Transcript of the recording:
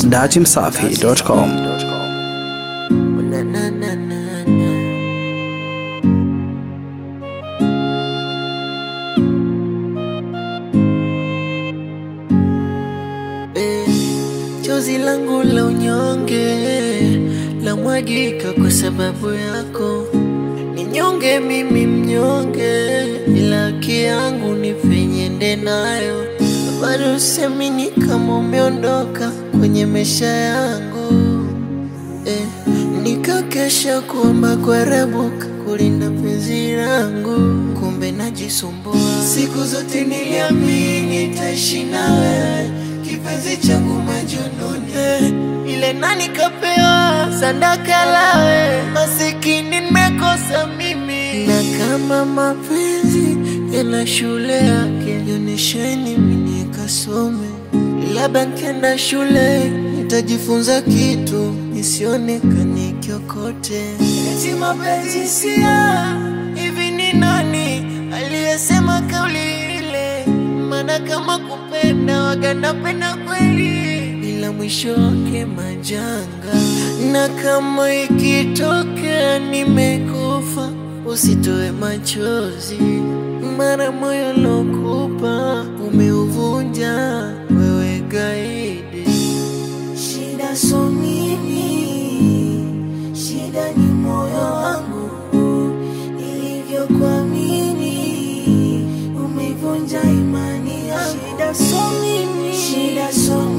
dachimsafi.com. Na, na, na, na, na. Eh, Chozi langu la unyonge la mwagika kwa sababu yako, ni nyonge mimi mnyonge, ila haki yangu ni penye nde nayo, bado semini kama umeondoka kwenye maisha yangu eh, nikakesha kuomba kwa Rabuka kulinda penzi langu, kumbe najisumbua. Siku zote niliamini nitaishi nawe, kipenzi changu majununi eh, ile nani kapewa sadaka lawe, masikini nimekosa mimi, na kama mapenzi yana shule yake, yonesheni mimi nikasome labda nkienda shule nitajifunza kitu nisionekane kiokote. Eti mapenzi sia hivi, ni nani aliyesema kauli ile? Maana kama kupenda waga napenda kweli, ila mwisho wake majanga, na kama ikitokea nimekufa usitoe machozi, mara moyo lokupa umeuvunja wewe gaidi. Shida so mimi, shida ni moyo wangu nilivyokuamini, umeivunja imani yangu. Shida so mimi, shida so